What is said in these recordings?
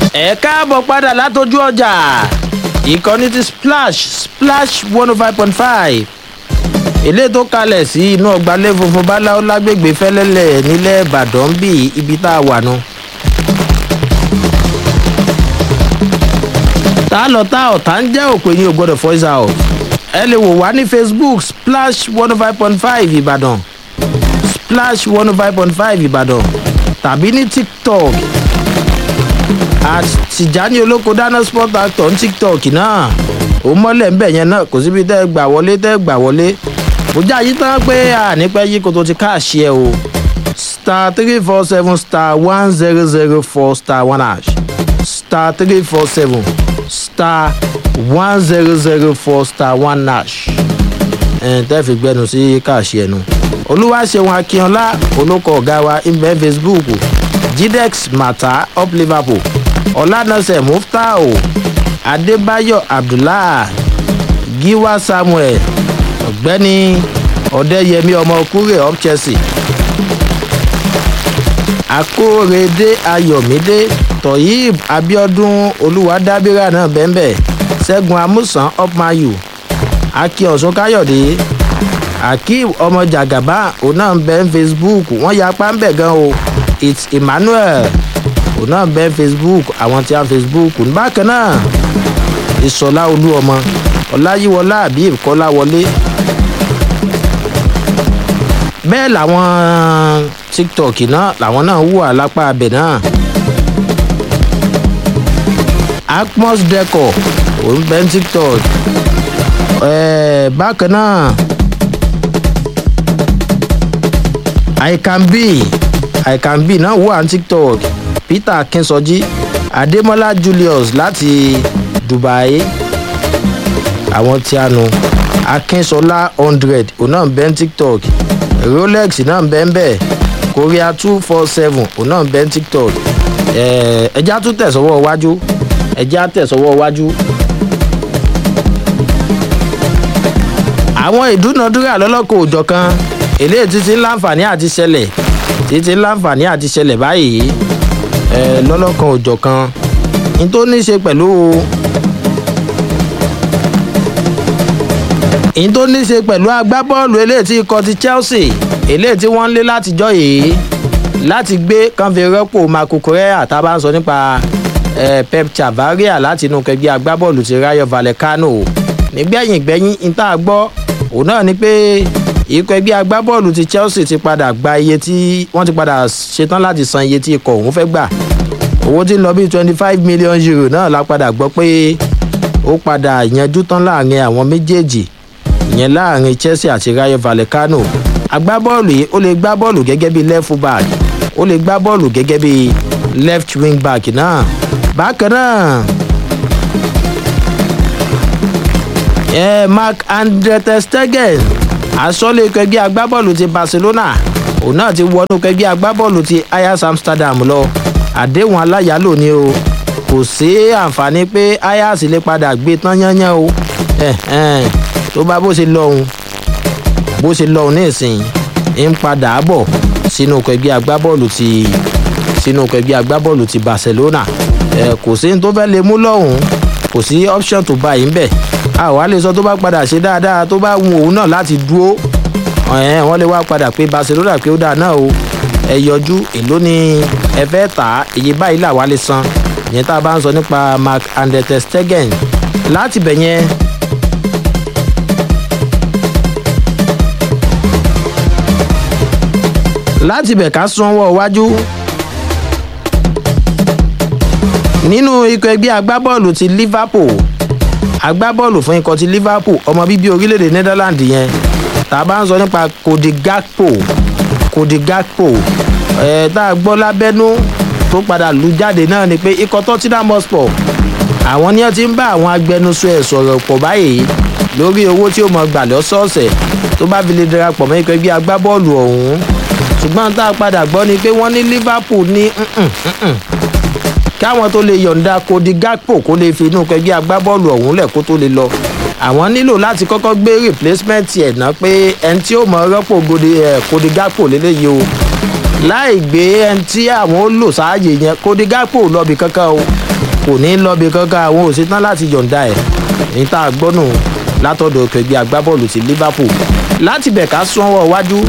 ẹ káàbọ̀ padà látọjú ọjà ìkànnì ti splash splash one oh five point five ilé tó kalẹ̀ sí inú ọgbàlẹ̀ funfun báláwo lágbègbè fẹ́lẹ́lẹ̀ nílẹ̀ ìbàdàn bí ibi tá a wà nù. tá a lọ tá ọ̀tá ń jẹ́ òpè ní ògbọ́dọ̀ voice out ẹ lè wò wá ní facebook splash one oh five point five ìbàdàn splash one oh five point five ìbàdàn tàbí ní tiktok at tìjání olóko dáná sport actor ní tiktok náà ó mọ́lẹ̀ ń bẹ̀ yẹn náà kò síbi tẹ́ ẹ gbà wọlé tẹ́ ẹ gbà wọlé mo já yí tán pé ànípẹ́ yí kó tó ti káàṣì ẹ o star three four seven star one zero zero four star one hash star three four seven star one zero zero four star one hash ẹ̀ tẹ́ fi gbẹnu sí káàṣì ẹ̀ nu olúwaṣẹ́wọ̀n akínọlá olóko ọ̀gá wa ìmẹ̀ facebook gdex mata up liverpool ọ̀lànàṣẹ́ muftau adébáyọ̀ abdullah giwa samuel ọ̀gbẹ́ni ọ̀dẹ́yẹmí ọmọ kúrè up chelsea akórèdé ayọ̀mídé toyib abiodun olùwádábírà náà bẹ́ẹ̀ ṣẹ́gun amúsàn up mayu akin ọ̀sùn káyọ̀dé akeem ọmọ jagaba òun náà ń bẹ ń facebook wọ́n ya apá ń bẹ̀ gan o it's emmanuel òun náà ń bẹ ń facebook àwọn tí a facebook bákan náà ìsọlá olú ọmọ ọláyíwọlá àbí ìkọláwọlé bẹ́ẹ̀ làwọn tiktok náà làwọn náà wù alápá abẹ náà acmos decor òun bẹ ń tiktok ẹ̀ẹ́ bákan náà i can be i can be náà wà ní tiktok peter akínṣọjí adémọlá julius láti dubai àwọn tí a nu akínṣọlá hundred òun náà ń bẹ́ ní tiktok rolex náà ń bẹ́ ń bẹ́ korea two four seven òun náà ń bẹ́ ní tiktok ẹja tún tẹ̀sọ́wọ́ iwájú ẹja tẹ̀sọ́wọ́ iwájú. àwọn ìdúnadúrà lọ́lọ́kọ̀ òjọ̀ kan eléyìí títí láǹfààní àti ṣẹlẹ̀ títí láǹfààní àti ṣẹlẹ̀ báyìí ẹ lọ́lọ́kan òjọ̀ kan ní tó ní ṣe pẹ̀lú ní tó ní ṣe pẹ̀lú agbábọ́ọ̀lù eléyìí tí ikọ̀ ti chelsea eléyìí tí wọ́n ń lé látijọ́ yìí láti gbé kánfẹ́ rọ́pò marco correa tá a bá ń sọ nípa pep chavaria láti inú kẹgbẹ́ agbábọ́ọ̀lù ti rayo vallecano nígbẹ̀yìn gbẹ̀yìn ní tá a gbọ́ òun náà ni pé ikọ̀ ẹgbẹ́ agbábọ́ọ̀lù ti chelsea ti padà gba iye tí wọ́n ti padà ṣetán láti san iye tí ikọ̀ òun fẹ́ gbà owó tí ń lọ bí twenty five million euro náà la padà gbọ́ pé ó padà yanjú tán láàrin àwọn méjèèjì ìyẹn láàrin chelsea àti rayo vallecano agbábọ́ọ̀lù yìí ó lè gbá bọ́ọ̀lù gẹ́gẹ́ bí left back ó lè gbá bọ́ọ̀lù gẹ́gẹ́ bí left wing back náà bákan náà ẹ mark andre testegen asọ́lé kẹgbẹ́ agbábọ́ọ̀lù ti barcelona òun náà ti wọnú kẹgbẹ́ agbábọ́ọ̀lù ti ayas amsterdam lọ àdéhùn aláyàlò ni o kò sí àǹfààní pé ayas lè padà gbé tán yányán o tó bá bó ṣe lọ́hùn bó ṣe lọ́hùn nísìnyí ń padà bọ̀ sínú kẹgbẹ́ agbábọ́ọ̀lù ti sínú kẹgbẹ́ agbábọ́ọ̀lù ti barcelona kò sí ní tó fẹ́ lè mú lọ́hùn kò sí option tó bá yìí ń bẹ̀ àwa lè sọ tó bá padà ṣe dáadáa tó bá wù òun náà láti dúró wọ́n lè wá padà pé barcelona pé ó dáa náà o ẹ yọjú èló ni ẹ fẹ́ tà á èyí báyìí làwa lè san ìyẹn tá a bá ń sọ nípa mark andete stegen láti bẹ̀ yẹn. láti bẹ̀ ká sanwó iwájú nínú ikọ̀ ẹgbẹ́ agbábọ́ọ̀lù ti liverpool agbábọ́ọ̀lù fún ikọ̀ ti liverpool ọmọ bíbí orílẹ̀-èdè netherlands yẹn tá a bá ń sọ nípa kòdì gakpo kòdì gakpo ẹ̀ tá a gbọ́ lábẹ́nú tó padà lù jáde náà ni pé ikọ̀ tottenham hotspur àwọn ni wọ́n ti ń bá àwọn agbẹnusọ ẹ̀ sọ̀rọ̀ pọ̀ báyìí lórí owó tí ó mọ gbà lọ́sọ̀ọ̀sẹ̀ tó bá fi lè darapọ̀ mọ́ ikọ̀ ẹgbẹ́ agbábọ́ọ̀lù ọ̀hún ṣùgbọ́n tá a padà gbọ́ ni pé wọ́n ní liverpool ní káwọn tó lè yọ̀ǹda kodi gakpo kó lè fi inú kẹgbẹ́ agbábọ́ọ̀lù ọ̀hún lẹ̀ kó tó lè lọ àwọn nílò láti kọ́kọ́ gbé replacement ẹ̀ ná pé ẹni tí ó mọ rọ́pò kodi gakpo lélẹ́yìí o láì gbé ẹni tí àwọn ó lò sáàyè yẹn kodi gakpo lọ́bì kankan o kò ní lọ́bi kankan àwọn ò ṣetán láti yọ̀ǹda ẹ̀ ní tá a gbọ́ nù látọ̀dọ̀ kẹgbẹ́ agbábọ́ọ̀lù ti liverpool láti bẹ̀ ká sọ́wọ́ wájú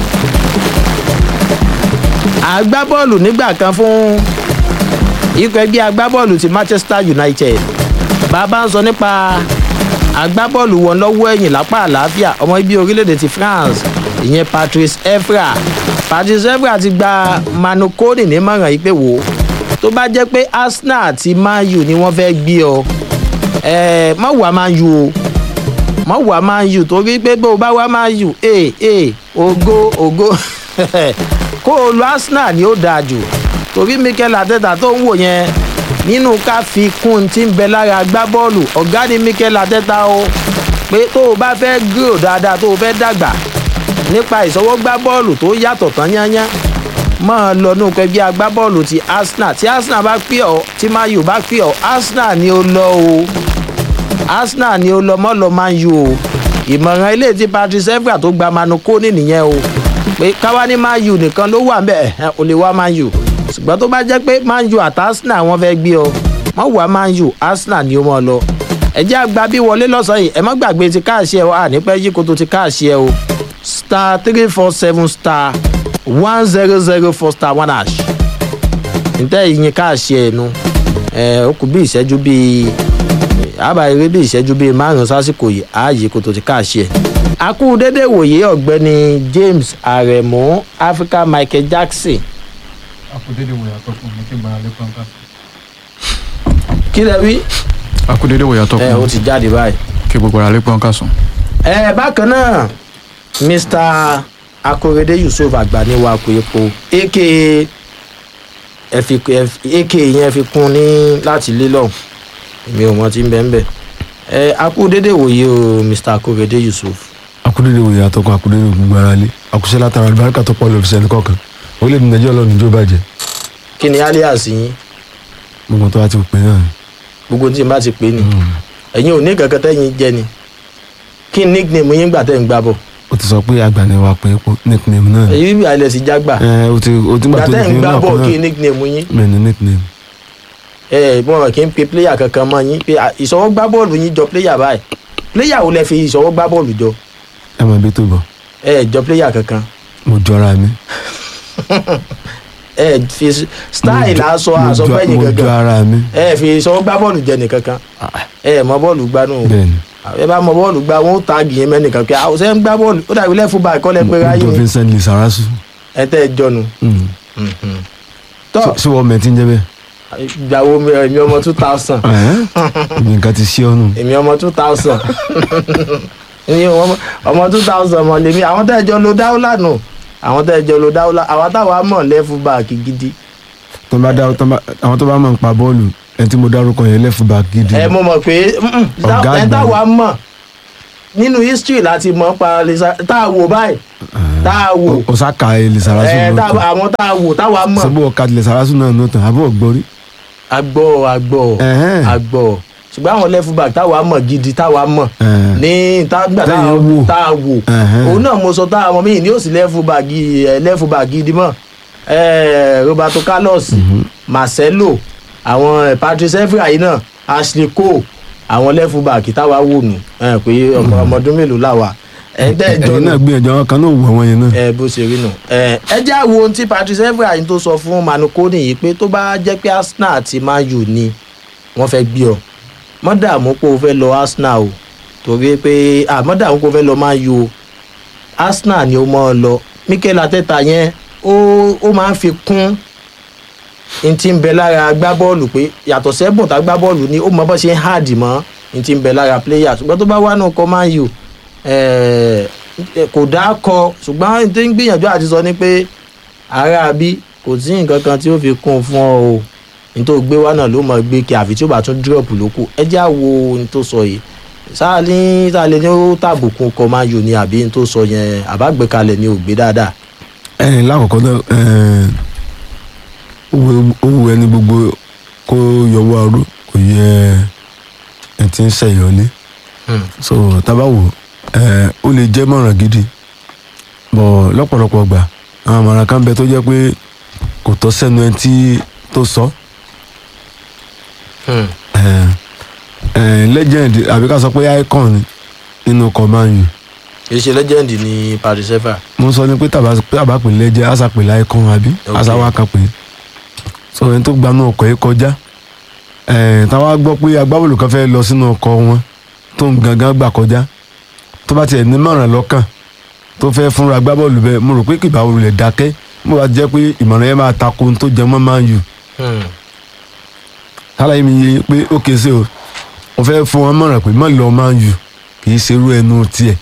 agbábọ́ọ̀lù nígbà kan fún ikọ̀ ẹgbẹ́ agbábọ́ọ̀lù ti manchester united bàbá ń sọ nípa agbábọ́ọ̀lù wọn lọ́wọ́ ẹ̀yìn lápá àlàáfíà ọmọ ibi orílẹ̀-èdè ti france ìyẹn patrice evra patrice evra ti gba manu kone nímọ̀ràn yìí pé wò ó tó bá jẹ́ pé arsenal àti man u ni wọ́n fẹ́ gbé ọ ẹ̀ má wà man u o má wà man u torí pé bó o bá wá man u ee ee ògo ògo kó o lo arsenal ni ó dáa jù torí mikel ateta tó ń wò yẹn nínú ká fi kún tí ń bẹ lára agbábọ́ọ̀lù ọ̀gá ni mikel ateta o pé tó o bá fẹ́ gírò dáadáa tó o fẹ́ dàgbà nípa ìsọwọ́gbá bọ́ọ̀lù tó yàtọ̀ tán yányán máa lọ ní òkè bí agbábọ́ọ̀lù ti arsenal tí arsenal bá pè ọ́ tí mayu bá pè ọ́ arsenal ni ó lọ o arsenal ni ó lọ mọ́ lọ man u o ìmọ̀ràn ilé tí patrice evra tó gba manu kóní nìyẹn o pé káwá ní man u nìkan ló wà ńbẹ ẹ̀ ò lè wá man u ṣùgbọ́n tó bá jẹ́ pé man u àti arsenal wọ́n fẹ́ gbé ọ mọ́ wá man u arsenal ni ó mọ́ lọ ẹ jẹ́ àgbà bí wọlé lọ́sàn-án yìí ẹ má gbàgbé ti káàṣì ẹ o ànípẹ́ yí koto ti káàṣì ẹ o star three four seven star one zero zero four star one hash ntẹ́ ìyìn káàṣì ẹ̀ nu ẹ̀ ó kù bí ìṣẹ́jú bíi àbá eré bí ìṣẹ́jú bíi márùn-ún sásìkò yìí ààyè koto ti káàṣì ẹ̀. akú dédé wòye ọ̀gbẹ́ni james aremu africa michael jackson akudede wo yàtọ̀ fún mi kí n gbára lé pọ́nká. kí lẹ wí. akudede wo yàtọ̀ ẹ ó fún mi ti jáde báyìí. kí gbogbo ara lé pọ́nká sùn. ẹ bákan náà mr akorede yusuf agbaniwa kò epo aka ẹ fi ẹ- aka yẹn fi kún ní láti lé lọ èmi ò mọ tí ń bẹ ń bẹ ẹ akú dédé wòye o mr akorede yusuf akudede wòye àtọkùn akudede gbogbo ara lé àkùsẹ látara àlùbáríkà tó pọ̀ lọ fisẹ nìkọ̀ọ̀kan orílẹ̀-èdè nàìjíríà lọ́nà ìjọba bàjẹ́ kí ni alias yín gbogbo tó bá ti pè náà ni. gbogbo tí n bá ti pè ní ẹ̀yin ò ní kankan tẹ́yin jẹ́ ni kí ni nickname yín gbà tẹ́ ń gbà bọ̀ ó ti sọ pé àgbà ni wàá pè é pọ̀ nickname náà ni. èyí bí alẹ́ sì jágbà ẹ o ti o ti gbà gbà tó tẹ́ ń nickname gbà náà bọ̀ kan kí náà nickname yín bẹ́ẹ̀ ni nickname. ẹ mọ kí n pe player kankan mọ yín pé à, ìṣọwọ́ gbá bọ́ọ̀lù yín jọ player báyìí player wo lẹ fi ìṣọwọ́ gbá bọ́ọ̀lù jọ ẹ mọ̀ ibi tó bọ̀ ẹ jọ player kankan mo jọra mi. ẹ fi s- style Mo jọ- aṣọ mo aṣọ jọ- fẹ́yìn mo jọ kankan ara mi. ẹ fi ìṣọwọ́ gbá bọ́ọ̀lù jẹ nìkankan ẹ mọ bọ́ọ̀lù gbá nù bẹ́ẹ̀ ni ẹ bá mọ bọ́ọ̀lù gbá wọn ó tagi yín mẹ́nìkan pé àwọn ṣe ń gbá bọ́ọ̀lù ó dàbí lẹ́fù báyìí kọ́ lẹ́ pé mo ráyé jọ ni Vincent Lizarazu. ẹ tẹ́ ẹ jọnu Mm. tọ́ Ṣé- ṣé wọ́n mẹ́tí ń jẹ́ bẹ́ẹ̀. ìgbàwo mi èmi ọmọ two thousand Ẹ̀hẹ́n. Èmi nǹkan ti ṣí ọ́nù. èmi ọmọ two thousand èmi ọmọ- ọmọ two thousand mọ lèmi àwọn tẹ́ ẹ jọ lo dáúlà nù àwọn tẹ́ ẹ jọ lo dáúlà àwọn táwa mọ̀ lẹ́fù báàkì gidi tó bá dá tó bá àwọn tó bá mọ̀ nípa bọ́ọ̀lù ẹni tí mo dárúkọ yẹn left back gidi. ẹ mo mọ̀ pé mm, Ọ̀gá ẹ àgbà táwa mọ̀ nínú history láti mọ̀ pa Lisa- tá a wò báyìí tá a wò o sá ka Lizarazu ẹ náà tá- tán. àwọn tá a wò táwa mọ̀ sọ́bù ọ̀ka Lizarazu náà náà tán àbọ̀ gbọ́rí. agbọ́ agbọ́ Ẹ̀hẹ́n. agbọ́ ṣùgbọ́n àwọn lẹ́fù báàkì táwa mọ̀ gidi táwa mọ̀ Ẹ̀hẹ́n. ní tágbà Tẹ́yìn wò. tá a wò Ẹ̀hẹ́n. òun náà mo sọ tá a mọ̀ mí ní òsì lẹ́fù báàgì ẹ̀ lẹ́fù báàgì gidi mọ̀ ẹ̀ Roberto Carlos Marcelo àwọn ẹ̀, Patrice Evra yìí náà Ashley Cole àwọn lẹ́fù báàgì táwa wò nù ẹ̀ pé ọmọ ọmọ ọdún mélòó làwà ẹ̀ tẹ́ ẹ jọ ẹ̀yin nù náà gbìyànjú àwọn kan náà wù àwọn yẹn náà. ẹ bó ṣe rí nù. ẹ ẹ jẹ́ àwo ohun tí Patrice Evra yìí tó sọ fún Manu Kone yìí pé tó bá jẹ́ pé Arsenal àti Man U ni wọ́n fẹ́ gbé ọ mọ́ dààmú pé o fẹ́ lọ Arsenal o torí pé à mọ́ dààmú pé o fẹ́ lọ Man U o Arsenal ni o mọ́ ọ lọ Mikel Arteta yẹn ó ó máa ń fi kún n ti ń bẹ lára agbábọ́ọ̀lù pé yàtọ̀ sẹ́bùn tá agbábọ́ọ̀lù ni ó mọ bó ṣe ń hàdì mọ́ n ti ń bẹ lára player ṣùgbọ́n tó bá wà nù kọ́ Man U eh, kò dá kọ ṣùgbọ́n n ti ń gbìyànjú àti sọ ni pé ara bí kò sí nǹkan kan tí ó fi kún un fún ọ o n tó gbé wá náà ló mọ gbé kí àfi tí ó bá tún dírọ̀pù ló kù ẹ já wo n tó sọ yìí sáà ní sáà lè ní ó tàbùkù kọ Man U ni àbí n tó sọ yẹn àbágbékalẹ̀ ni ò gbé dáadáa ẹ̀yin lákọ̀ọ́kọ́ náà ẹ̀ẹ́n, ó wù- ó wù ẹni gbogbo kó yọwọ́ aró kò yẹ ẹ ti ń ṣẹ̀yọ́lé Hmm. so tábà wò ẹ̀ ó lè jẹ́ mọ̀ràn gidi bọ̀ lọ́pọ̀lọpọ̀ gbà àwọn àmọ̀ràn kan bẹ tó jẹ́ pé kò tọ́ sẹ́nu ẹni tí tó sọ Hmm. legend àbí ká sọ pé icon ni nínú ọkọ̀ man u ìṣe legend ní paris sefa mo sọ ni pé tàbá tàbá pè legend àṣà pè icon àbí Ok. àṣà wa kan pè so ẹni tó gbanú ọkọ̀ yìí kọjá ẹ̀ táwa gbọ́ pé agbábọ́ọ̀lù kan fẹ́ lọ sínú ọkọ̀ wọn tó ń gangan gbà kọjá tó bá tiẹ̀ nímọ̀ràn lọ́kàn tó fẹ́ fúnra agbábọ́ọ̀lù bẹ́ẹ̀ mo rò pé kìbá olùlẹ̀ dákẹ́ mo bá jẹ́ pé ìmọ̀ràn yẹn máa tako ohun tó jẹ mọ́ man u tálàyé mi yé pé ó kése o mo fẹ́ fún wọn mọ̀ràn pé mọ̀ lọ man u kì í ṣerú ẹnu tiẹ̀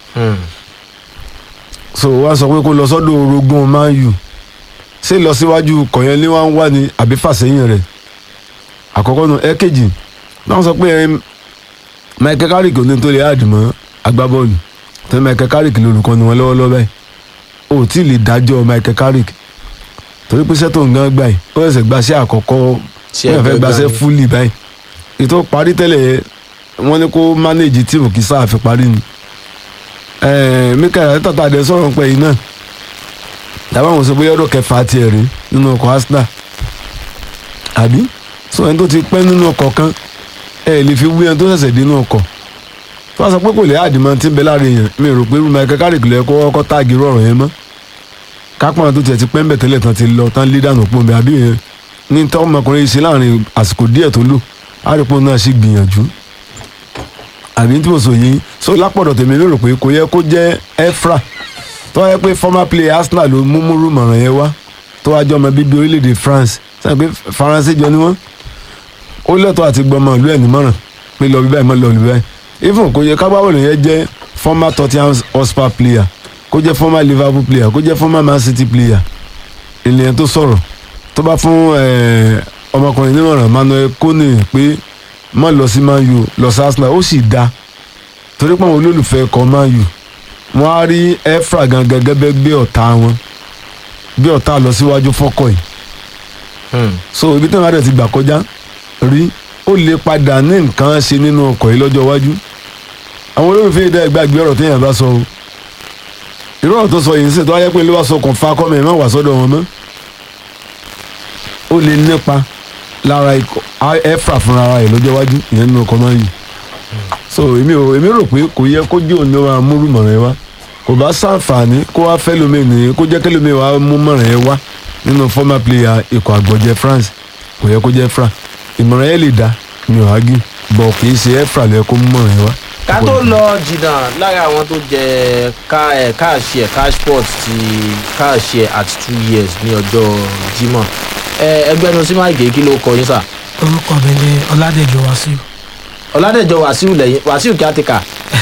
so wá sọ pé kó lọ sọ́dọ̀ orogún man u ṣé lọ síwájú kọ̀yẹn ní wọ́n wà ní àbí fàsẹ́yìn rẹ̀ àkọ́kọ́ nu ẹ̀kejì náà sọ pé ẹm, Michael Carrick ò ní tó lè àdìmọ́ agbábọ́ọ̀lù tẹ́ Michael Carrick lórúkọ ni wọ́n lọ́wọ́lọ́wọ́ báyìí o ò tí ì lè dájọ́ Michael Carrick torí pé sẹ́tò ń gán gbà yìí ó ẹ̀sẹ̀ gbaṣẹ́ àkọ́kọ́ Tí wọ́n ẹ fẹ́ fẹ́ gbaṣẹ́ gbà ní. fúlì báyìí ètò parí tẹ́lẹ̀ yẹn wọ́n ní kó mánéèjì tíìmù kí sáà fi parí ni ẹ̀ẹ́n Mikel Arteta tá a dẹ̀ sọ̀rọ̀ pẹ̀ yìí náà dábàá wọn sọ bóyá ọdún kẹfà tiẹ̀ rí nínú ọkọ̀ Arsenal àbí sọ ẹni tó ti pẹ́ nínú ọkọ̀ kan ẹ lè fi wí ẹni tó ṣẹ̀ṣẹ̀ dé nínú ọkọ̀ tó bá sọ pé kò lè àdìmọ́ tí ń bẹ láàrin èèyàn mi rò pé Michael Carrick lè kó ọkọ̀ táàgì rọrùn yẹn mọ́ kápọ́n tó tiẹ̀ ti pẹ́ ń bẹ̀ tẹ́lẹ̀ tán ti lọ tán lé dànù pọ̀ nbẹ àbí yẹn ní tọ́ ọmọkùnrin yìí ṣe láàrin àsìkò díẹ̀ tó lò àrípò náà sì gbìyànjú àbí tí mo sọ yìí so lápọ̀dọ̀ tèmi lérò pé kò yẹ kó jẹ́ Efra tó wáyé pé former player Arsenal ló mú múrú mọ̀ràn yẹn wá tó wá jọ ọmọ bíbí orílẹ̀-èdè France sẹ́yìn pé Faransé jọ ni wọ́n ó lẹ́tọ̀ọ́ àti gbọmọ ìlú ẹ̀ nímọ̀ràn pé lọ bí báyìí mọ́ lọ bí báyìí even kò yẹ kábàbọ̀lù yẹn jẹ́ former Tottenham Hotspur player kó jẹ́ former Liverpool player kó jẹ́ former Man City player ènìyàn tó sọ̀rọ̀ tó bá fún eh, ọmọkùnrin nímọ̀ràn Manuel Kone pé má lọ sí Man U lọ sí Arsenal ó sì dáa torí pé àwọn olólùfẹ́ ẹ̀kọ́ Man U wọ́n á rí Efra gangan gẹ́gẹ́ bí ọ̀tá wọn bí ọ̀tá lọ síwájú fọ́kọ̀ yìí so ibi tí wọn rẹ̀ ti gbà kọjá rí ó lè padà ní nǹkan ṣe nínú ọkọ̀ yìí lọ́jọ́ iwájú àwọn olólùfẹ́ ìdá ìgbàgbé ọ̀rọ̀ téèyàn bá sọ o irú ọ̀rọ̀ tó sọ yìí ń sè tó wáyé pé ló wá sọ kàn fa kọ́mẹ̀ má wà sọ́dọ̀ wọn mọ́ ó lè nípa lára ikọ̀ á- Efra fúnra ara ẹ̀ lọ́jọ́ iwájú ìyẹn nínú ọkọ̀ máa ń yìí so èmi ò èmi rò pé kò yẹ kó jẹ́ òun ló máa múrú mọ̀ràn ẹ wá kò bá sàǹfààní kó wá fẹ́ lómi nìyẹn kó jẹ́ kẹ́lómi wá mú mọ̀ràn ẹ wá nínú former player ikọ̀ àgbọ̀jẹ̀ France kò yẹ kó jẹ́ Efra ìmọ̀ràn ẹ lè dá mi ò ágì bọ̀ kì í ṣe Efra ló yẹ kó mú mọ̀ràn ẹ wá. ká tó lọ jìnnà lára àwọn tó jẹ ká ẹ káàṣì ẹ cashport ti káàṣì ẹ at two years ní ọjọ́ Jímọ̀ ẹ ẹgbẹnu sí máa gé kí ló kọ yín sà orúkọ mi ni ọládẹjọ wàsíù ọládẹjọ wàsíù lẹ́yìn wàsíù kíátìkà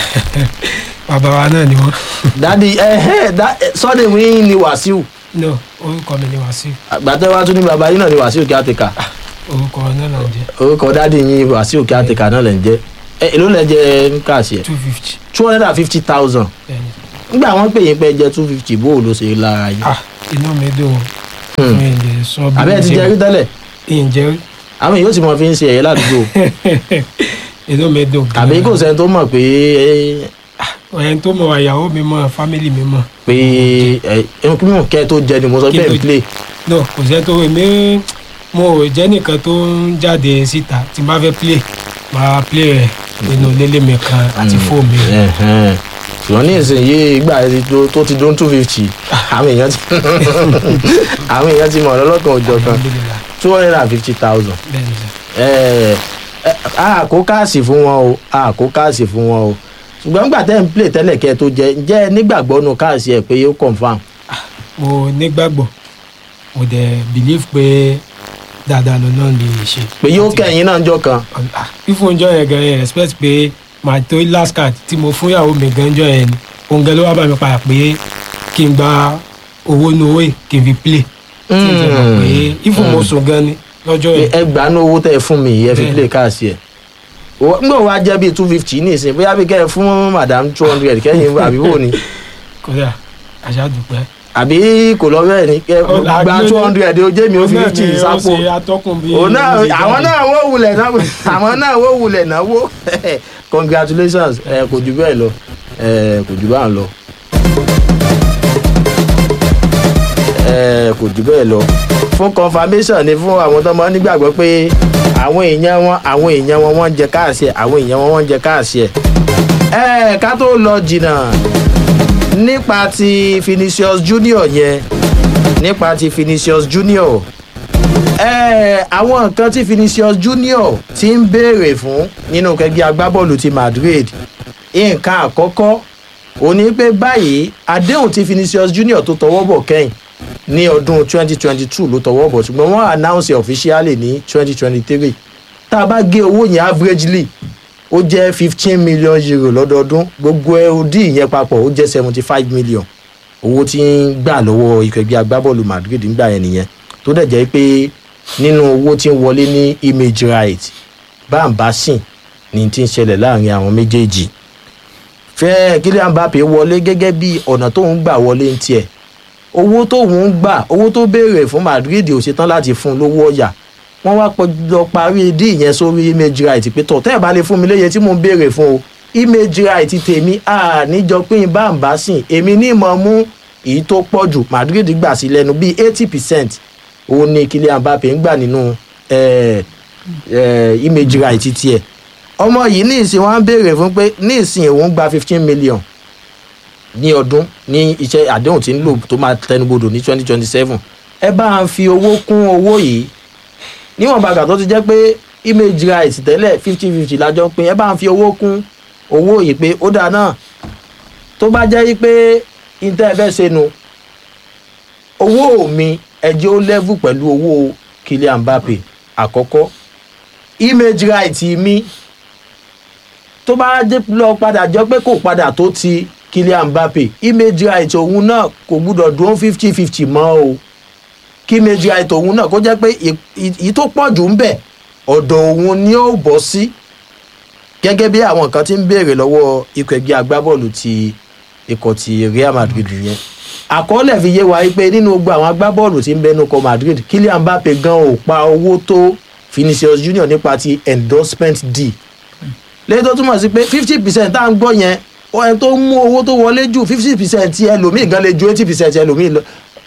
bàbá wa náà ni wọn dádì ẹhẹ sọdẹ mi ni wàsíù no orúkọ mi ni wàsíù àgbàtẹ wa tún ní bàbá yín náà ni wàsíù kíátìkà orúkọ náà là ń jẹ orúkọ dádì yín wàsíù kíátìkà náà lẹ ń jẹ ẹ èló lẹ jẹ káàṣì ẹ two fifty two hundred and fifty thousand bẹ́ẹ̀ni nígbà wọn pè yín pé jẹ two fifty bó o ló ṣe lára yín ah inú mi dùn Hmm. mi lè sọ bí àbẹ́ ẹ ti jẹ rí tẹ́lẹ̀ ìyìn jẹ rí àwọn èèyàn sì mọ fi ń ṣe ẹ̀yẹ ládùúgbò inú mi dùn gan-an. àbí kò sẹ́ni tó mọ̀ pé ẹni tó mọ ìyàwó mi mọ fámìlì mi mọ pé ẹ ẹnkúmù kẹ́ tó jẹ ni mo sọ Kí pé tó- n play no kò sẹ́ni tó èmi mo ò jẹ́ nìkan tó ń jáde síta tí n bá fẹ́ play máa play rẹ̀ nínú lélẹ̀ mi kan àti fóònù mi. Ẹ̀hẹ́n. ṣùgbọ́n ní ìsinyìí ìgbà tó- tó ti dún two fifty àwọn èèyàn ti àwọn èèyàn ti mọ̀ lọ́lọ́kan òjọ̀ kan Alhamdulillah. two hundred and fifty thousand bẹ́ẹ̀ ni sẹ́. a kó káàsì fún wọn o a kó káàsì fún wọn o ṣùgbọ́n nígbà tẹ́ ń play tẹ́lẹ̀ kẹ́ tó jẹ ǹjẹ́ ẹ nígbàgbọ́ nu káàsì ẹ̀ pé yóò confam mo nígbàgbọ́ mo dẹ̀ believe pé dáadáa ló náà lè ṣe. pé yóò kẹ́yìn náà jọ kan Ah, fífún ọjọ́ yẹn gan yẹn expect pé màá tó last card tí mo fún ìyàwó mi gan jọ yẹn ni òun gan ló wá bá mi padà pé kí n gba owó nu owó yìí kí n fi play. tí n tẹ̀ mọ̀ pé ifun mo sùn gan ni lọ́jọ́ pé yẹn. ẹ gbà ní owó tẹ́ ẹ fún mi yìí ẹ fi Bẹ́ẹ̀ni. play káàsì ẹ̀ ngbọ̀n wa jẹ́ bíi two fifty ní ìsìn bóyá bí kẹ́ ẹ fún madam two hundred kẹ́yìn àbí wò ni kódà àṣà dùpẹ́. àbí kò lọ bẹ́ẹ̀ ni kẹ́ ẹ gba two hundred ó jẹ́ mi ó fi fifty sápò ó ṣe atọ́kùn bí. òun náà ó ṣe àwọn jáde. náà wó wulẹ̀ náà àwọn náà wó wulẹ̀ náwó congratulations ẹ kò jù bẹ́ẹ̀ lọ ẹ kò jù báà lọ ẹ kò jù bẹ́ẹ̀ lọ fún confirmation ni fún àwọn tó máa ń nígbàgbọ́ pé àwọn èèyàn wọn àwọn èèyàn wọn wọ́n ń jẹ káàsì ẹ̀ àwọn èèyàn wọn wọ́n ń jẹ káàsì ẹ̀. ẹ ká tó lọ jìnnà nípa ti Vinicius Junior yẹn nípa ti Vinicius Junior ẹ àwọn nǹkan tí Vinicius Junior ti ń béèrè fún nínú kẹgbẹ́ agbábọ́ọ̀lù ti Madrid nǹkan àkọ́kọ́ ó ní pé báyìí àdéhùn tí Vinicius Junior tó tọwọ́ bọ̀ kẹ́yìn ní ọdún 2022 ló tọwọ́ bọ̀ ṣùgbọ́n wọ́n announce officially ní 2023 tá a bá gé owó yẹn averagely ó jẹ́ 15 million euro lọ́dọọdún gbogbo ẹrúdì yẹn papọ̀ ó jẹ́ 75 million owó tí ń gbà lọ́wọ́ ikọ̀ ẹgbẹ́ agbábọ́ọ̀lù Madrid ń gbà yẹn nìyẹn tó dẹ̀ jẹ́ pé nínú owó tí ń wọlé ní image right báńbá sìn ní ti ń ṣẹlẹ̀ láàrin àwọn méjèèjì fẹ́ Kylian Mbappe wọlé gẹ́gẹ́ bí ọ̀nà tóun gbà wọlé ń tiẹ̀ owó tóun ń gbà owó tó béèrè fún Madrid ò ṣetán láti fún un lówó ọ̀yà wọ́n wá lọ parí dí ìyẹn sórí image right pé tọ̀ tẹ́ ẹ̀ bá lè fún mi léye tí mò ń béèrè fún o image right tèmi àníjọ pín báńbá sìn èmi ní ìmọ̀ mú èyí tó pọ̀ jù Madrid gbà sí lẹ́nu bíi eighty percent òun ni Kylian Mbappe ń gbà nínú eh, eh, image right tiẹ̀ ọmọ yìí ní ìsìn wọn á béèrè fún pé ní ìsìn òun gba fifteen million ní ọdún ní iṣẹ́ àdéhùn tí ń lò tó máa tẹnubodò ní twenty twenty seven ẹ bá ń fi owó kún owó yìí níwọ̀n bàgà tó ti jẹ́ pé image right tẹ́lẹ̀ fifty fifty lájọ pín ẹ bá ń fi owó kún owó yìí pé ó dáa náà tó bá jẹ́ pé intẹ́ ẹ fẹ́ ṣe nu owó mi ẹjẹ́ ó level pẹ̀lú owó Kylian Mbappe àkọ́kọ́ image right mi tó bá dé lọ padà jọ pé kò padà tó ti Kylian Mbappe image right òun náà kò gbúdọ̀ dúró fifty fifty mọ́ o kí image right òun náà kó jẹ́ pé èyí tó pọ̀ jù ń bẹ̀ ọ̀dọ̀ òun ni ó bọ́ sí gẹ́gẹ́ bí àwọn kan ti ń béèrè lọ́wọ́ ikọ̀ ẹgbẹ́ agbábọ́ọ̀lù ti ikọ̀ ti Real Madrid yẹn àkọọ́lẹ̀ fi yé wa pé nínú gbogbo àwọn agbábọ́ọ̀lù tí ń bẹnu kọ Madrid Kylian Mbappe gan ò pa owó tó Vinicius Junior nípa ti endorsement deal lẹ́yìn tó túmọ̀ sí pé fifty percent tá à ń gbọ́ yẹn ẹni tó mú owó tó wọlé jù fifty percent ẹlòmíì gan lè ju eighty percent ẹlòmíì lọ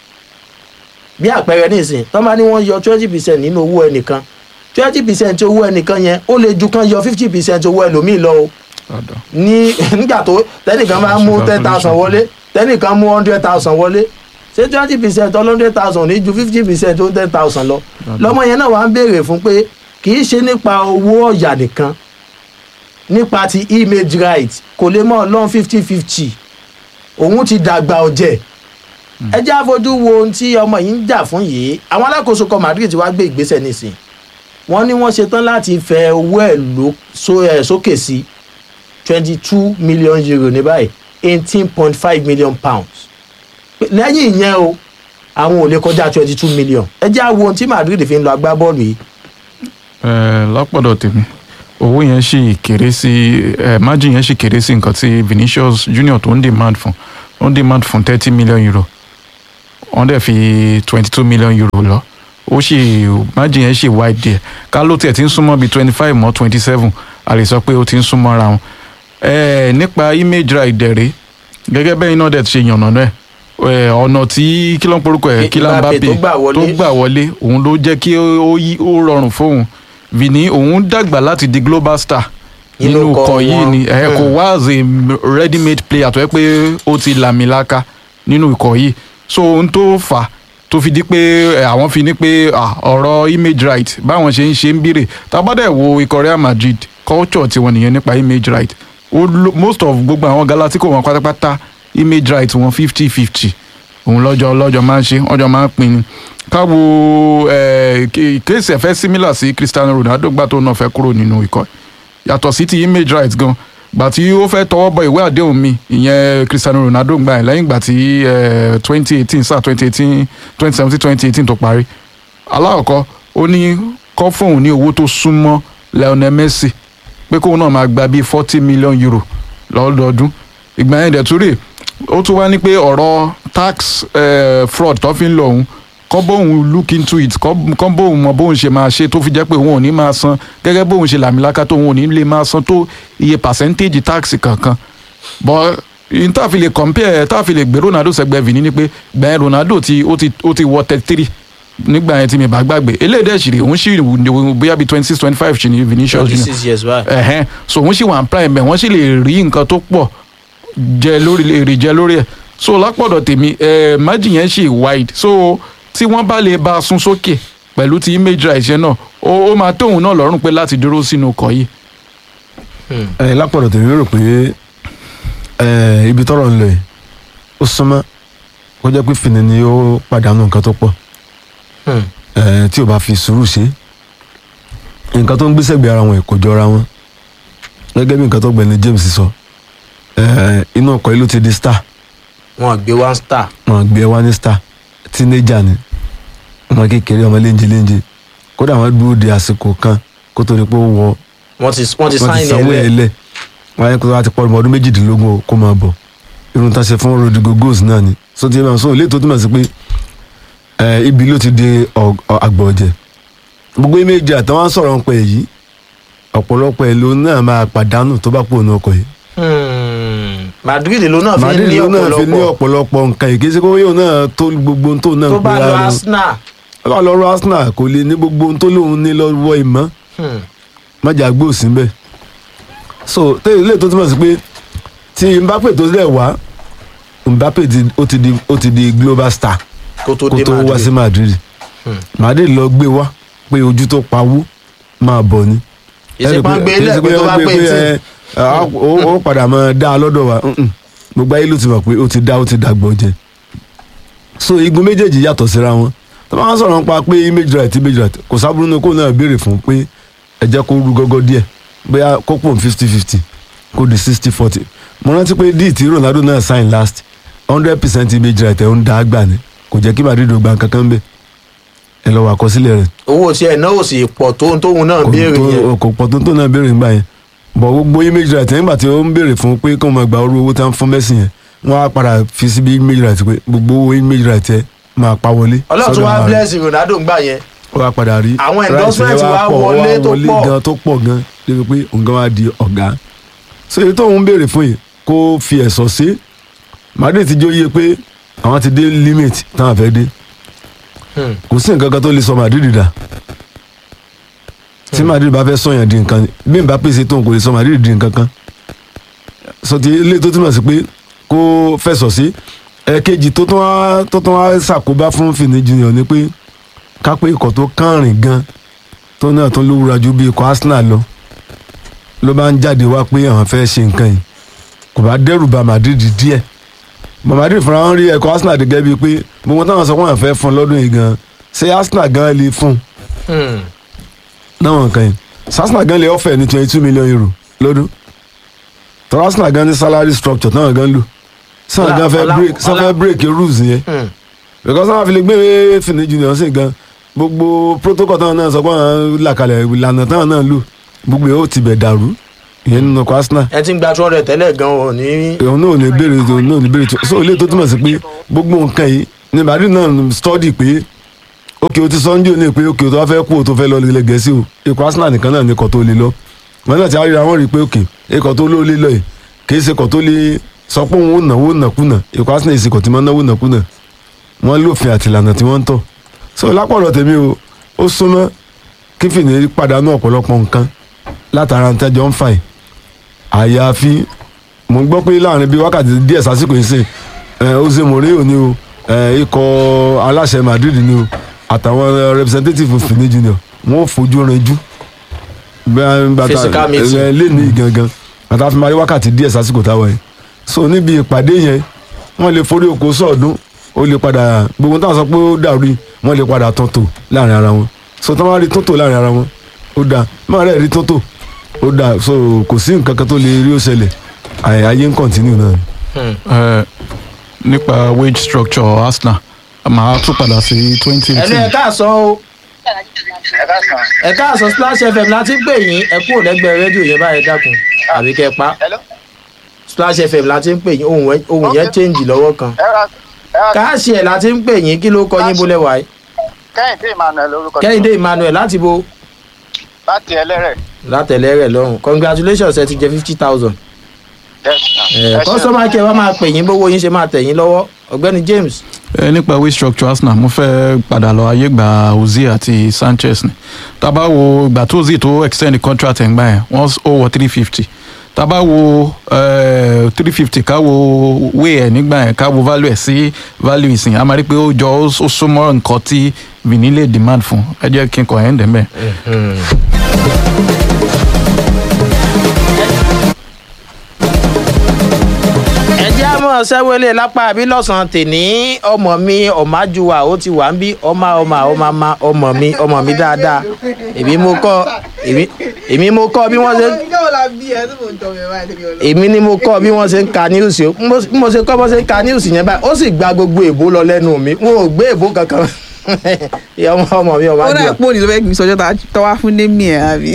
bí àpẹẹrẹ nísìn tó bá ní wọ́n yọ twenty percent nínú owó ẹnìkan twenty percent owó ẹnìkan yẹn ó lè ju kan yọ fifty percent owó ẹlòmíì lọ o ní nígbà tó tẹnìkan máa mú ten thousand wọlé tẹnìkan mú hundred thousand wọlé ṣé twenty percent ọ hundred thousand ní ju fifty percent ó ten thousand lọ lọmọ yẹn náà wà ń béèrè fún pé kì í ṣe nípa owó ọ̀yà nìkan nípa ti image right kò lè mọ lọ́n fifty fifty òun ti dàgbà ọ̀jẹ̀ ẹ jẹ́ àfojú wo ohun tí ọmọ yìí ń jà fún yìí àwọn alákòóso kan Madrid ti wá gbé ìgbésẹ̀ nísìn wọ́n ní wọ́n ṣetán láti fẹ owó ẹ̀ sókè sí twenty two million euro ní báyìí eighteen point five million pounds lẹ́yìn ìyẹn o àwọn ò lè kọjá twenty two million ẹ jẹ́ àwo ohun tí Madrid fi ń lọ agbábọ́ọ̀lù yìí. ẹ lápọ̀dọ̀ tèmi owó yẹn ṣì kéré sí ẹ margin yẹn ṣì kéré sí nǹkan tí Vinicius Junior tó ń demand fún ó ń demand fún thirty million euro wọ́n dẹ̀ fi twenty two million euro lọ ó ṣì margin yẹn ṣì wide díẹ̀ ká ló tiẹ̀ ti ń súnmọ́ bíi twenty five mọ́ twenty seven a lè sọ pé ó ti ń súnmọ́ ara wọn ẹ nípa image right dẹ̀rẹ́ gẹ́gẹ́ bẹ́ẹ̀ náà dẹ̀ ti ṣe yànnà náà ọ̀nà tí kí ló ń porúkọ ẹ̀ Kylian Mbappe tó gbà wọlé òun ló jẹ́ kí ó rọrùn fóun Vini òun dàgbà láti di global star nínú ikọ̀ yìí ni ẹ kò wá as a ready made player tó yẹ pé ó ti làmìlaka nínú ikọ̀ yìí so ohun tó fà tó fi di pé àwọn fi ní pé ọ̀rọ̀ image right báwọn ṣe ń ṣe ń bírè tábàdẹ̀ wo ikọ̀ Real Madrid culture tiwọn nìyẹn nípa image right most of gbogbo àwọn Galactico wọn pátápátá image right wọn fifty fifty òun lọ́jọ́ lọ́jọ́ máa ń ṣe ọjọ́ máa ń pín ni káwo kéèsì ẹ̀fẹ́ similar sí Cristiano Ronaldo gbà tó náà fẹ́ kúrò nínú ikọ̀ yàtọ̀ sí ti image right gan gbà tí ó fẹ́ tọwọ́ bọ ìwé àdéhùn mi ìyẹn Cristiano Ronaldo gbà yẹn lẹ́yìn gbà tí twenty eighteen sáà twenty eighteen twenty seventeen twenty eighteen tó parí alákọ̀ọ́kọ́ ó ní kọ́ fóun ní owó tó súnmọ́ Lionel Messi pé kóun náà máa gba bíi forty million euro lọ́dọọdún ìgbà yẹn dẹ̀ tún rè ó tún wá ní pé ọ̀rọ̀ tax uh, fraud tó fi ń lọ òun kọ́ bóun look into it kọ́ bóun mọ bóun ṣe máa ṣe tó fi jẹ́ pé òun ò ní máa san gẹ́gẹ́ bóun ṣe làmìlaka tó òun ò ní lè máa san tó iye percentage tax kankan but n tá a fi lè compare tá a fi lè gbé Ronaldo sẹ́gbẹ́ Vini ni pé gbẹ̀yìn Ronaldo ti ó ti ó ti wọ thirty three nígbà yẹn tí mi bá gbàgbé eléyìí dẹ̀ sì rè òun sì wù bóyá bíi twenty six twenty five ṣì ní Vinicius twenty Junior six years báyìí. ẹ̀hẹ́n so òun sì wà ń prime ẹ̀ wọ́n sì lè rí nǹkan tó pọ̀ jẹ lórí èrè jẹ lórí ẹ̀ so lápọ̀dọ̀ tèmi ẹ̀ májì yẹn sì wide so tí wọ́n bá lè bá a sún sókè pẹ̀lú ti image right yẹn náà ó ó máa tóun náà lọ́rùn pé láti dúró sínú ọkọ̀ yìí. ẹ lápọ̀dọ̀ tèmi rò pé ẹ ibi tọ́rọ̀ ń lọ yìí ó súnmọ́ kó jẹ́ pé fìní ni ó pàdánù nǹkan tó pọ̀ Hmm. ẹ tí ò bá fi sùúrù ṣe nǹkan tó ń gbéṣẹ́ gbé ara wọn kò jọra wọn gẹ́gẹ́ bí nǹkan tó gbẹ̀ni James sọ ẹ inú ọkọ̀ yìí ló ti di star wọn gbé one star. wọn gbé wá ní star teenager ni ọmọ kékeré ọmọ léńjẹ léńjẹ kódà wọn dúró de àsìkò kan kó tó di pé ó wọ wọ́n ti wọ́n ti wọ́n ti sign sanwó ẹ̀ ẹ̀ lẹ̀. lẹ̀ wọ́n yẹ kó wá ti pọ̀ ọmọ ọdún méjìdínlógún o, kó máa bọ̀ irun tá a ṣe fún Rodrigo goals náà ni so ti máa so ilé tó túmọ̀ sí pé ẹ, ibi ló ti di ọ- ọ- àgbà ọ̀jẹ̀ gbogbo méjì àtàwọn sọ̀rọ̀ ń pẹ́ yìí ọ̀pọ̀lọpọ̀ ẹ̀ ló náà máa pàdánù tó bá pò ní ọkọ̀ yìí Hmm. Madrid ló náà fi Madrid ní ló náà fi ní ọ̀pọ̀lọpọ̀ ọ̀pọ̀lọpọ̀ nǹkan yìí kì í ṣe pé yóò náà tó gbogbo ohun tó náà tó bá gbéra lọ lọ. Arsenal. tó bá lọ rọ Arsenal kò lè ní gbogbo ohun tó lóun ní lọ́wọ́ ìmọ̀ Hmm. májà gbó sí bẹ́ẹ̀ so tẹ́lẹ̀ ilé tó túmọ̀ sí pé tí Mbappe tó lẹ̀ wá Mbappe ti ó ti di ó ti di global star kó tó kó dé tó wá sí Madrid. Madrid Hmm. Madrid lọ gbé wá pé ojú tó pawó máa bọ̀ ni. ìsèpá gbé ilé ẹ̀kọ́ tó bá pé tí. ẹ ó ó padà máa dá a lọ́dọ̀ wa Mm-mm. gbogbo ayé ló ti mọ̀ pé ó ti dá ó ti dàgbọ́ jẹ so igun méjèèjì yàtọ̀ síra wọn tó bá wọn sọ̀rọ̀ nípa pé image right image right kò sábúrú ní kó náà béèrè fún pé ẹ jẹ́ kó rú gọ́gọ́ díẹ̀ bóyá kó pò fifty fifty kó di sixty forty mo rántí pé díì tí Ronaldo náà sign last hundred percent image right ẹ̀ ń dá gbà ní kò jẹ́ kí Madrid ò gba kankan bẹ́ẹ̀ ẹ lọ wà àkọsílẹ̀ rẹ̀ owó tí ẹ̀ náà ò sì pọ̀ tó ń tóun náà kò béèrè tó- yẹn. kò pọ̀ tó tó náà béèrè nígbà yẹn bọ̀ gbogbo image right nígbà tí ó ń béèrè fún pé kó máa gba orú owó tá ń fún Messi yẹn wọ́n á padà fi síbi image right pé gbogbo owó image right yẹn máa pa wọlé. ọlọ́run tún sọ́dọ̀ wá ara rẹ̀. bless Ronaldo ńgbà yẹn. ó wá padà rí Àwọn right endorsement yẹn wá pọ̀, ó wọlé tó pọ̀. gan tó pọ̀ gan débi pé òun gan wá di ọ̀gá so èyí tó ń béèrè fún yìí kó fi ẹ̀sọ́ sí Madrid ti jó yé pé àwọn ti dé limit táwọn fẹ́ dé Hmm. kò sí nǹkan kan tó lè sọ Madrid dà tí Madrid bá fẹ́ sọ̀yàn di nǹkan bí n bá pèsè tóun kò lè sọ Madrid di nǹkan kan sọ ti ilé tó túmọ̀ sí pé kó fẹ̀sọ̀ sí ẹ̀ẹ̀kejì tó tún wá tó tún wá ṣàkóbá fún Fini Junior ni pé ká pé ikọ̀ tó kànrìn gan tó náà tó lówùra ju bí ikọ̀ Arsenal lọ ló bá ń jáde wá pé àwọn fẹ́ ṣe nǹkan yìí kò bá dẹ́rù bà Madrid díẹ̀ Madrid fúnra wọn rí ẹ̀kọ́ Arsenal gẹ́gẹ́ bíi pé gbogbo táwọn sọ pé àwọn fẹ́ fún lọ́dún yìí gan ṣé Arsenal gan lè fún Hmm. náwọn nǹkan yìí ṣé Arsenal gan lè ọ̀fẹ́ ní twenty two million euro lọ́dún tọ́lá Arsenal gan ní salary structure táwọn gan lò sáwọn Ọlá- gan fẹ́ ọlá- break sáwọn ọlá- fẹ́ break rules yẹn Hmm. because àwọn àfilẹ̀ gbé Fini Junior sí gan gbogbo protocol táwọn náà sọ pé àwọn là kalẹ̀ ìlànà táwọn náà lò gbogbo yóò ti bẹ̀ dàrú ìyẹn nínú ọkọ̀ Arsenal ẹ ti ń gba two hundred tẹ́lẹ̀ gan ò ní. òun náà ò ní béèrè òun náà ò ní béèrè tó so ilé tó túmọ̀ sí pé gbogbo nǹkan yìí ní Madrid náà study pé òkè o ti sọ́njú ní pé òkè o tó wá fẹ́ kú o tó fẹ́ lọ ilẹ̀ gẹ̀ẹ́sì o ikọ̀ Arsenal nìkan náà ní ikọ̀ tó lè lọ wọn náà ti àríra wọn rí i pé òkè ikọ̀ tó ló lè lọ yìí kì í ṣe ikọ̀ tó lè sọ pé òun ò náwó nàkúnà ikọ̀ Arsenal yìí ṣe ikọ̀ tí wọ́n náwó nàkúnà wọ́n lófin àtìlànà tí wọ́n ń tọ̀ so lápọ̀lọ̀ tèmi o ó súnmọ́ kí Fini pàdánù ọ̀pọ̀lọpọ̀ nǹkan látara ń tẹ́jọ́ ń fà yìí àyàfi mo gbọ́ pé láàrin bíi wákàtí díẹ̀ sásìkò yìí sìn ẹ Jose Mourinho ni o ẹ ikọ̀ aláṣẹ Madrid ni o àtàwọn representative Fini Junior wọn ò fojú rinjú Physical meeting. lẹ́ni gangan àtàwọn máa rí wákàtí díẹ̀ sásìkò táwọn yìí so níbi ìpàdé yẹn wọ́n lè forí oko sọ̀ọ́dún ó lè padà gbogbo táwọn sọ pé ó dàrú yìí, wọ́n lè padà tán tò láàrin ara wọn so táwọn máa rí tó tò láàrin ara wọn ó dáa máa rẹ̀ rí tó tò ó dáa so kò sí nǹkan kan tó lè rí ó ṣẹlẹ̀ àyè ayé ń kọ̀ntínú náà ni. Ẹ, nípa wage structure Arsenal màá tún padà sí twenty ẹnu ẹ eighteen káàsán o ẹ káàsán Splash FM láti ń pè yín ẹ kúrò lẹ́gbẹ̀ẹ́ rédíò yẹn báyẹn dákun àbí kẹ́ ẹ pa Hello? Splash FM láti ń pè yín ohun ẹ- ohun yẹn change lọ́wọ́ kan ẹ ra ẹ ra káàsì ẹ̀ láti ń pè yín kí ló kọ yín bólẹ̀ wáyé kẹ́hìndé emmanuel lórúkọ kẹ́hìndé Emmanuel láti bo láti ẹlẹ́rẹ̀ látẹ̀lẹ́ rẹ̀ lọ́rùn congratulations ẹ ti jẹ fifty thousand Yes, sir. Ẹ ṣeun. kọ́sọ́mà kẹ́ ẹ wá máa pè yín bówó yín ṣe máa tẹ̀ yín lọ́wọ́ ọ̀gbẹ́ni James ẹ nípa way structure arsenal mo fẹ́ padà lọ ayé gba ozil àti sanchez ni tábà wo ìgbà tó ozil tó extend the contract ẹ̀ ń gbà yẹn wọ́n ó wọ three fifty tábà wo three fifty ká wo way ẹ̀ nígbà yẹn ká wo value ẹ̀ sí value ìsìn a máa rí pé ó jọ ó ó súnmọ́ nǹkan tí vini lè demand fún ẹ jẹ́ kí n kọ̀ ẹ́ ń dẹ̀ mẹ́. ẹjẹ́ àmọ́ sẹ́wọ́lé lápá àbí lọ́sàn-án tèní ọmọ mi ọ̀májúwà ó ti wà ń bí ọmọ ọmọ ọmọ ọmọ ọmọ mi ọmọ mi dáadáa èmi mo kọ́ èmi èmi mo kọ́ bí wọ́n ṣe èmi ni mo kọ́ bí wọ́n ṣe ń ka news o bí mo ṣe kọ́ bọ́ ṣe ń ka news yẹn báyìí ó sì gba gbogbo èbó lọ lẹ́nu mi wọn ò gbé èbó kankan ìyá ọmọ ọmọ mi ó ọ̀májúwà. dà pé òní ló fẹ́ gbìn sọjọ́ tó wá fún némi ẹ̀ àbí.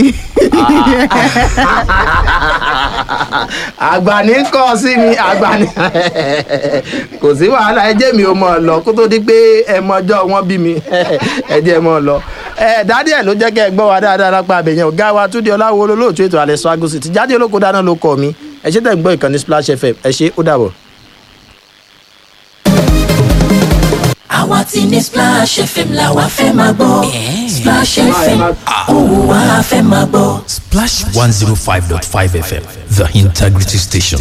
àgbà ní kọ́ sí mi àgbà ní kò sí wàhálà ẹ jẹ́ mi ò mọ̀ ọ́ lọ kó tó di pé ẹ mọjọ́ wọn bí mi ẹ jẹ́ mọ́ ọ lọ. ẹ dádì ẹ ló jẹ́ kẹ́ ẹ gbọ́ wa dáadáa lápá abẹ̀yẹn ọ̀gá wa túndé ọláwo olóòtú ètò alẹ́ swagosi ti jáde olóko dáná ló kọ́ mi ẹ ṣe tẹ̀ ń gbọ́ ìkànnì splash fm ẹ ṣe ó dàbọ̀. àwa ti ní splash fm la wa fẹ́ máa gbọ́ splash fm òun wa fẹ́ máa gbọ́. Splash 105.5 FM, the integrity station.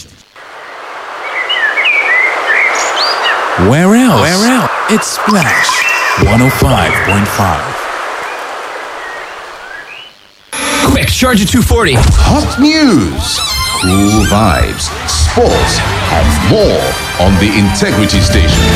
Where else? Where else? It's Splash 105.5. Quick, charge at 240. Hot news, cool vibes, sports, and more on the Integrity Station.